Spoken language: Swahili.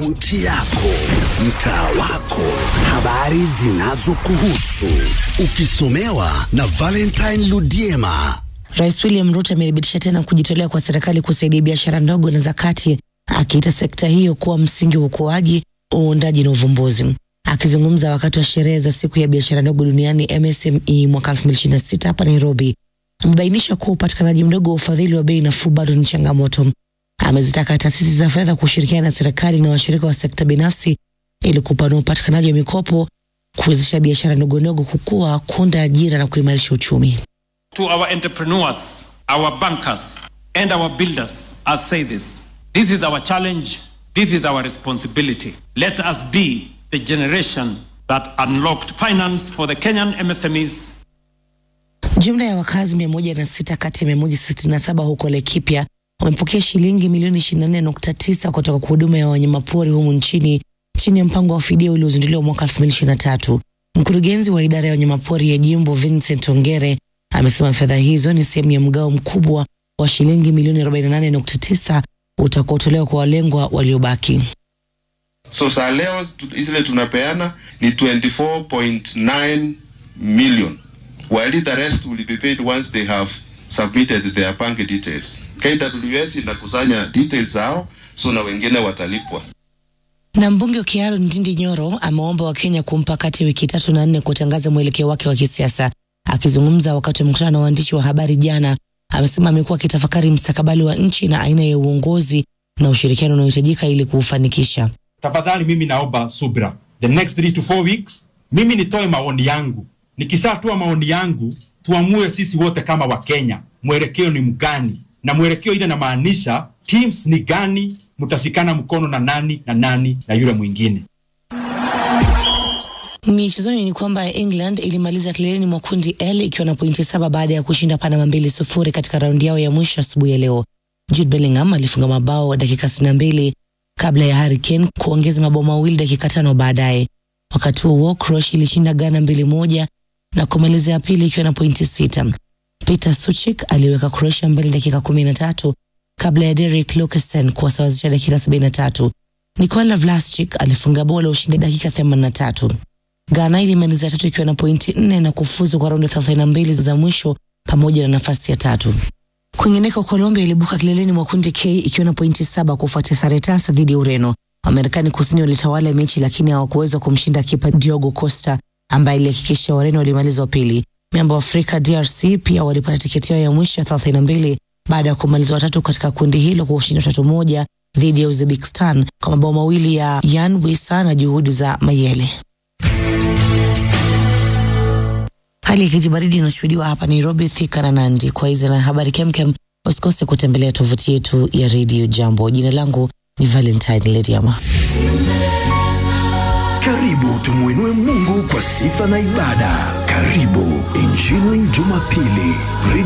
Kaunti yako, mtaa wako, habari zinazokuhusu, ukisomewa na Valentine Ludiema. Rais William Ruto amethibitisha tena kujitolea kwa serikali kusaidia biashara ndogo na za kati, akiita sekta hiyo kuwa msingi wa ukuaji, uundaji na uvumbuzi. Akizungumza wakati wa sherehe za siku ya biashara ndogo duniani MSME mwaka 2026 hapa Nairobi, amebainisha kuwa upatikanaji mdogo wa ufadhili wa bei nafuu bado ni changamoto. Amezitaka taasisi za fedha kushirikiana na serikali na washirika wa sekta binafsi ili kupanua upatikanaji wa mikopo, kuwezesha biashara ndogo ndogo kukua, kuunda ajira na kuimarisha uchumi. To our entrepreneurs, our bankers, and our builders, I say this. This is our challenge. This is our responsibility. Let us be the generation that unlocked finance for the Kenyan MSMEs Jumla ya wakazi mia moja na sita kati ya mia moja sitini na saba huko Laikipia wamepokea shilingi milioni ishirini na nne nukta tisa kutoka kwa huduma ya wanyamapori humu nchini chini ya mpango wa fidia uliozinduliwa mwaka elfu mbili ishirini na tatu. Mkurugenzi wa idara ya wanyamapori ya jimbo Vincent Ongere amesema fedha hizo ni sehemu ya mgao mkubwa wa shilingi milioni arobaini na nane nukta tisa utakaotolewa kwa walengwa waliobaki. So saa leo tu- zile tunapeana ni 24.9 million while the rest will be paid once they have submitted their bank details. KWS inakusanya details zao, so na wengine watalipwa. Na mbunge wa Kiaro Ndindi Nyoro ameomba Wakenya kumpa kati ya wiki tatu na nne kutangaza mwelekeo wake wa kisiasa. Akizungumza wakati wa mkutano na waandishi wa habari jana, amesema amekuwa akitafakari mstakabali wa nchi na aina ya uongozi na ushirikiano unaohitajika ili kuufanikisha. tafadhali mimi naomba subra the next three to four weeks mimi nitoe maoni yangu nikishatoa maoni yangu tuamue sisi wote kama wakenya mwelekeo ni mgani na mwelekeo ile namaanisha teams ni gani mtashikana mkono na nani na nani na yule mwingine Michezoni ni kwamba England ilimaliza kileleni mwa kundi L ikiwa na pointi saba baada ya kushinda Panama mbili sufuri katika raundi yao ya mwisho asubuhi ya leo. Jude Bellingham alifunga mabao dakika sitini na mbili kabla ya Harry Kane kuongeza mabao mawili dakika tano baadaye. Wakati huo huo, Croatia ilishinda Ghana mbili moja na kumalizia ya pili ikiwa na pointi sita. Peter Suchik aliweka Croatia mbele dakika kumi na tatu kabla ya Derek Lucasen kuwasawazisha dakika sabini na tatu. Nikola Vlasic alifunga bao la ushindi dakika themanini na tatu. Ghana ilimaliza tatu ikiwa na pointi nne na kufuzu kwa raundi thelathini na mbili za mwisho pamoja na nafasi ya tatu. Kwingineko, Colombia ilibuka kileleni mwa kundi K ikiwa na pointi saba kufuatia sare tasa dhidi ya Ureno. Wamarekani kusini walitawala mechi lakini hawakuweza kumshinda kipa Diogo Costa ambaye ilihakikisha Wareno walimaliza wa pili. Miamba wa Afrika DRC pia walipata tiketi yao ya mwisho ya thelathini na mbili baada ya kumaliza watatu katika kundi hilo kwa ushindi wa tatu moja dhidi ya Uzbekistan kwa mabao mawili ya Yan Wisa na juhudi za Mayele. Hali ya kijibaridi inashuhudiwa hapa Nairobi, Thika na Nandi. Kwa hizi na habari kemkem, usikose kutembelea tovuti yetu ya redio Jambo. Jina langu ni Valentine Lediama. Karibu tumwinue Mungu kwa sifa na ibada. Karibu Injili Jumapili.